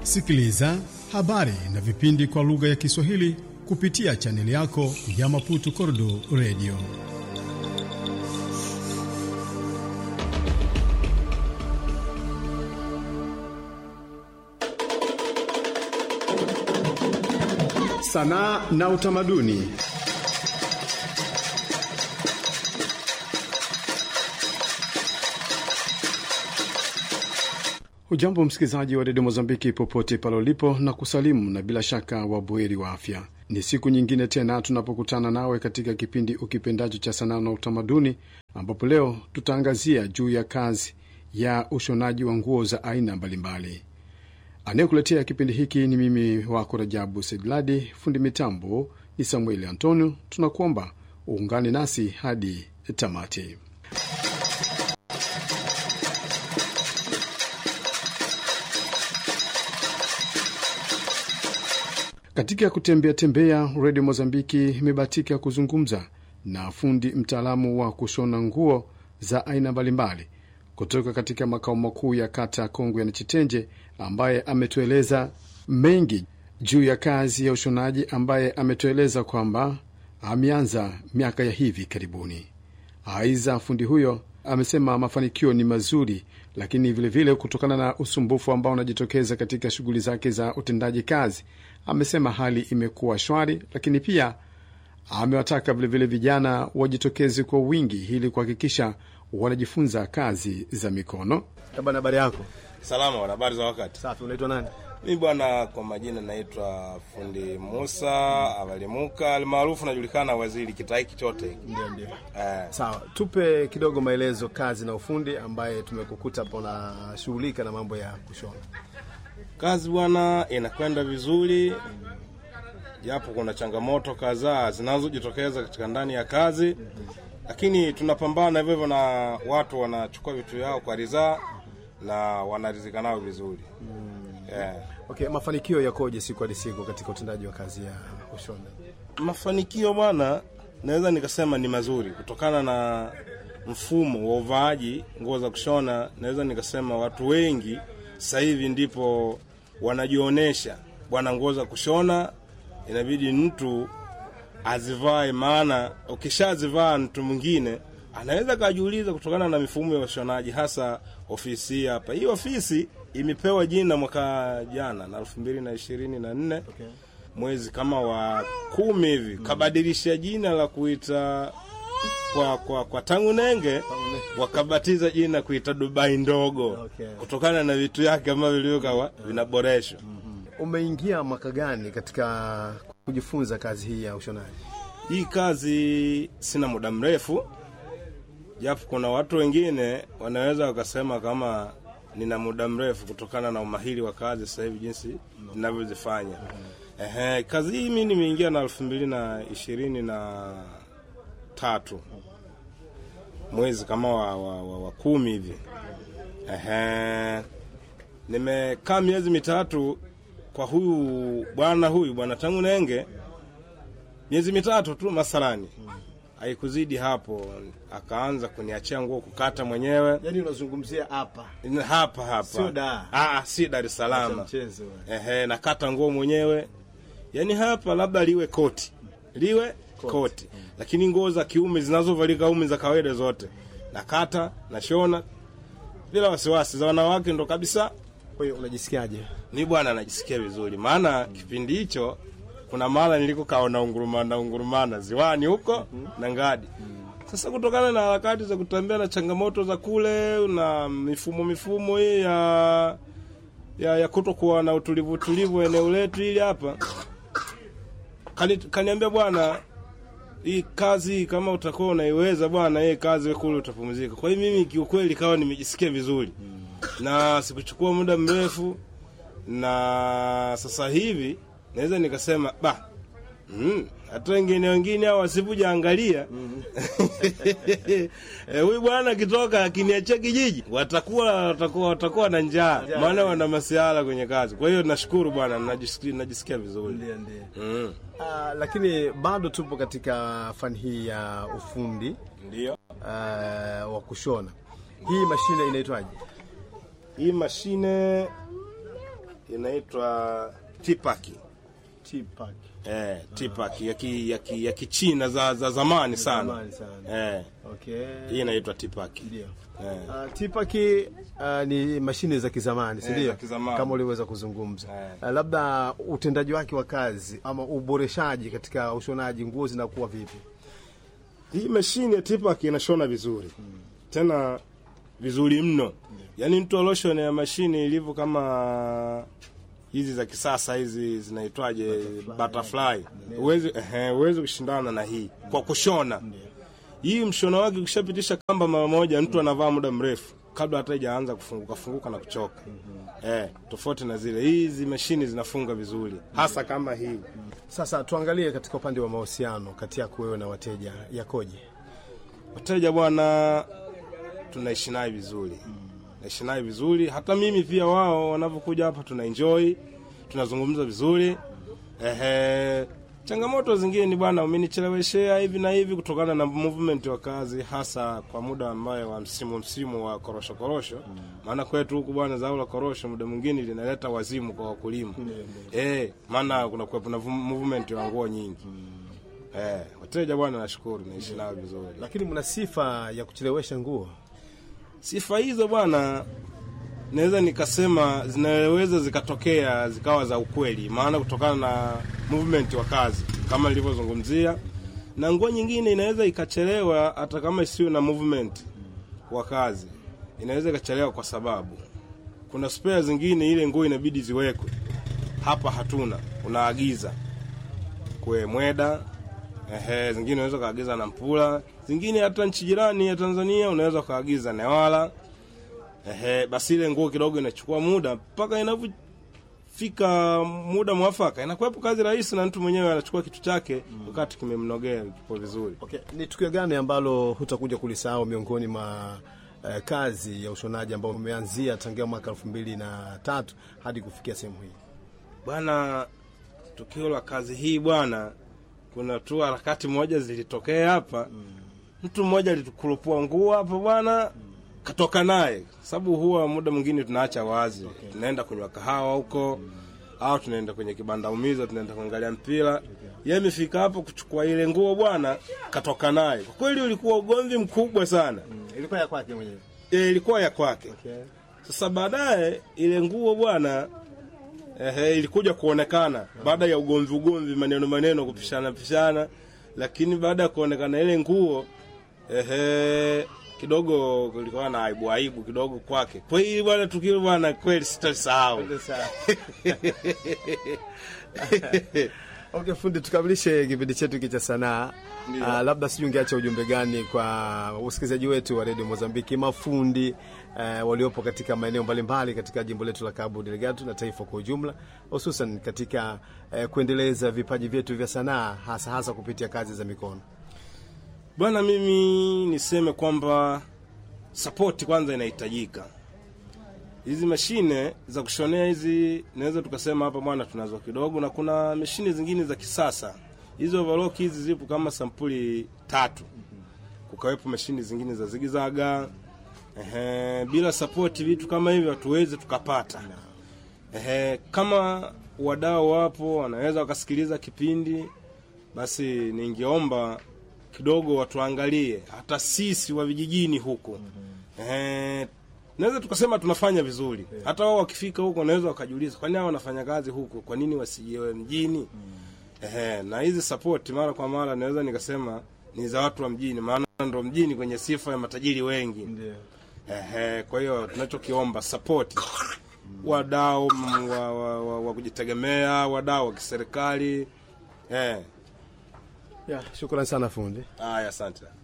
Sikiliza habari na vipindi kwa lugha ya Kiswahili kupitia chaneli yako ya Maputo Kordo Radio. Sanaa na utamaduni. Ujambo msikilizaji wa redio Mozambiki popote pale ulipo, na kusalimu na bila shaka wabuheri wa afya. Ni siku nyingine tena tunapokutana nawe katika kipindi ukipendacho cha sanaa na utamaduni, ambapo leo tutaangazia juu ya kazi ya ushonaji wa nguo za aina mbalimbali. Anayekuletea kipindi hiki ni mimi wako Rajabu Sedladi, fundi mitambo ni Samueli Antonio. Tunakuomba uungane nasi hadi tamati. Katika kutembea tembea, redio Mozambiki imebahatika kuzungumza na fundi mtaalamu wa kushona nguo za aina mbalimbali kutoka katika makao makuu ya kata Kongwe na Chitenje, ambaye ametueleza mengi juu ya kazi ya ushonaji, ambaye ametueleza kwamba ameanza miaka ya hivi karibuni. Aiza, fundi huyo amesema mafanikio ni mazuri, lakini vilevile vile kutokana na usumbufu ambao unajitokeza katika shughuli zake za utendaji kazi, amesema hali imekuwa shwari, lakini pia amewataka vilevile vijana wajitokeze kwa wingi ili kuhakikisha wanajifunza kazi za mikono. Bana, habari yako? Salama, wana habari za wakati. Safi. Unaitwa nani? Mimi bwana, kwa majina naitwa fundi Musa Avalimuka, almaarufu najulikana waziri kitaiki chote. Ndio, ndio. Eh, Sawa, tupe kidogo maelezo kazi na ufundi ambaye tumekukuta hapo unashughulika na mambo ya kushona. kazi bwana inakwenda vizuri, japo kuna changamoto kadhaa zinazojitokeza katika ndani ya kazi, lakini tunapambana hivyo hivyo, na watu wanachukua vitu vyao kwa ridhaa na wanaridhika nao vizuri yeah. Okay, mafanikio yakoje siku hadi siku katika utendaji wa kazi ya ushona? Mafanikio bwana, naweza nikasema ni mazuri kutokana na mfumo wa uvaaji nguo za kushona. Naweza nikasema watu wengi sasa hivi ndipo wanajionyesha bwana, nguo za kushona inabidi mtu azivae, maana ukishazivaa mtu mwingine anaweza kajiuliza, kutokana na mifumo ya ushonaji, hasa ofisi hii hapa. Hii ofisi imepewa jina mwaka jana na elfu mbili na ishirini na nne Okay. mwezi kama wa kumi hivi kabadilisha jina la kuita kwa kwa, kwa tangu nenge wakabatiza jina kuita Dubai ndogo Okay. kutokana na vitu yake ambavyo vilivyokuwa vinaboreshwa. Umeingia mwaka gani katika kujifunza kazi hii ya ushonaji? Hii kazi sina muda mrefu, japo kuna watu wengine wanaweza wakasema kama nina muda mrefu kutokana na umahiri wa kazi sasa hivi jinsi ninavyozifanya. Ehe, kazi hii mimi nimeingia na elfu mbili na ishirini na tatu mwezi kama wa, wa, wa, wa kumi hivi. Ehe, nimekaa miezi mitatu kwa huyu bwana huyu bwana tangu nenge miezi mitatu tu masalani, haikuzidi hapo, akaanza kuniachia nguo kukata mwenyewe Yaani unazungumzia hapa hapa hapa, Sio Dar. Ah, si Dar es Salaam. mchezo. Ehe, nakata nguo mwenyewe, yaani hapa labda liwe koti liwe koti, lakini nguo za kiume zinazovalika ume za kawaida zote nakata nashona bila wasiwasi. Za wanawake ndo kabisa Kwa hiyo unajisikiaje? mi bwana najisikia vizuri, maana kipindi hicho kuna mara niliko kaona ungurumana ungurumana ziwani huko na ngadi. Sasa kutokana na harakati za kutembea na changamoto za kule na mifumo mifumo hii ya ya, ya kutokuwa na utulivu utulivu eneo letu hili hapa, kani, kaniambia bwana, hii kazi kama utakuwa unaiweza bwana, hii kazi wewe kule utapumzika. Kwa hiyo mimi kiukweli kawa nimejisikia vizuri na sikuchukua muda mrefu, na sasa hivi naweza nikasema ba mm, hata wengine wengine hao wasipoja angalia Eh, huyu bwana akitoka akiniachia kijiji watakuwa watakuwa watakuwa na njaa, maana wana masiala kwenye kazi. Kwa hiyo nashukuru bwana, najisikia, najisikia vizuri Ndio, ndio. mm. Ah, lakini bado tupo katika fani hii ya ufundi Ndio ah, wa kushona. Hii mashine inaitwaje? hii mashine inaitwa tipaki T-Pack. eh, tipaki ya ki, ya ki, ya kichina za, za zamani sana Zamani sana. eh, Okay. hii inaitwa tipaki Ndio. eh. Uh, T-Pack uh, ni mashine za kizamani, si Eh, ndio? za kizamani. Kama uliweza kuzungumza. Eh. Uh, labda utendaji wake wa kazi ama uboreshaji katika ushonaji nguo zinakuwa vipi? Hii mashine ya tipaki inashona vizuri tena vizuri mno, yaani mtu aloshone ya mashine ilivyo kama hizi za kisasa hizi zinaitwaje, butterfly, huwezi ehe, huwezi kushindana na hii kwa kushona. Hii mshono wake ukishapitisha kamba mara moja, mtu anavaa muda mrefu kabla hata ijaanza kufunguka funguka na kuchoka. Eh, tofauti na zile hizi mashine zinafunga vizuri, hasa kama hii. Sasa tuangalie katika upande wa mahusiano kati yako wewe na wateja yakoje? Wateja bwana, tunaishi naye vizuri, naishi naye vizuri. Hata mimi pia, wao wanavyokuja hapa tuna enjoy, tunazungumza vizuri. Ehe, changamoto zingine ni bwana, umenicheleweshea hivi na hivi, kutokana na movement wa kazi, hasa kwa muda ambayo wa msimu msimu wa korosho korosho. Maana kwetu huku bwana, zao la korosho muda mwingine linaleta wazimu kwa wakulima eh, maana kuna kuwepo na movement wa nguo nyingi. Eh, wateja bwana, nashukuru naishi nao vizuri. Lakini mna sifa ya kuchelewesha nguo. Sifa hizo bwana, naweza nikasema zinaweza zikatokea zikawa za ukweli, maana kutokana na movement wa kazi kama nilivyozungumzia, na nguo nyingine inaweza ikachelewa hata kama isiwe na movement wa kazi, inaweza ikachelewa kwa sababu kuna spare zingine, ile nguo inabidi ziwekwe hapa, hatuna, unaagiza kwe mweda Ehe, zingine unaweza ukaagiza na Mpula, zingine hata nchi jirani ya Tanzania unaweza ukaagiza Newala. Ehe, basi ile nguo kidogo inachukua muda mpaka inavyofika muda mwafaka, inakuwepo kazi rahisi na mtu mwenyewe anachukua kitu chake wakati kimemnogea kipo vizuri. Okay. Ni tukio gani ambalo hutakuja kulisahau miongoni mwa eh, kazi ya ushonaji ambao umeanzia tangia mwaka elfu mbili na tatu hadi kufikia sehemu hii? Bwana, tukio la kazi hii bwana, kuna tu harakati moja zilitokea hapa. Mtu mmoja alitukurupua nguo hapa bwana, katoka naye, sababu huwa muda mwingine tunaacha wazi, tunaenda kunywa kahawa huko au tunaenda kwenye kibanda umiza, tunaenda kuangalia mpira. Yeye amefika hapo kuchukua ile nguo bwana, katoka naye. Kwa kweli ulikuwa ugomvi mkubwa sana. Ilikuwa ya kwake mwenyewe. E, ilikuwa ya kwake. Okay. Sasa baadaye ile nguo bwana ehe, ilikuja kuonekana baada ya ugomvi ugomvi, maneno maneno, kupishana pishana, lakini baada ya kuonekana ile nguo ehe, kidogo kulikuwa na aibu aibu kidogo kwake. Kwa hiyo bwana, tukio bwana, kweli sitalisahau. Okay, fundi, tukamilishe kipindi chetu hiki cha sanaa. Ndio. Uh, labda sijui ungeacha ujumbe gani kwa usikilizaji wetu wa redio Mozambiki, mafundi uh, waliopo katika maeneo mbalimbali katika jimbo letu la Cabo Delgado na taifa kwa ujumla, hususan katika uh, kuendeleza vipaji vyetu vya sanaa, hasa hasa kupitia kazi za mikono. Bwana, mimi niseme kwamba sapoti kwanza inahitajika. Hizi mashine za kushonea hizi, naweza tukasema hapa bwana, tunazo kidogo, na kuna mashine zingine za kisasa. Hizo overlock hizi zipo kama sampuli tatu, kukawepo mashine zingine za zigizaga. Ehe, bila sapoti vitu kama hivyo hatuwezi tukapata. Ehe, kama wadau wapo wanaweza wakasikiliza kipindi, basi ningeomba kidogo watuangalie hata sisi wa vijijini huko. Eh, naweza tukasema tunafanya vizuri. Hata wao wakifika huko wanaweza wakajiuliza kwa nini hao wanafanya kazi huko, kwa nini wasijewe mjini? Eh, na hizi support mara kwa mara naweza nikasema ni za watu wa mjini, maana ndo mjini kwenye sifa ya matajiri wengi. Ndio. Ehe, kwa hiyo tunachokiomba support wadau mm, wa, wa, wa, wa kujitegemea, wadau wa kiserikali. Eh, Yeah, shukrani sana fundi. haya asante.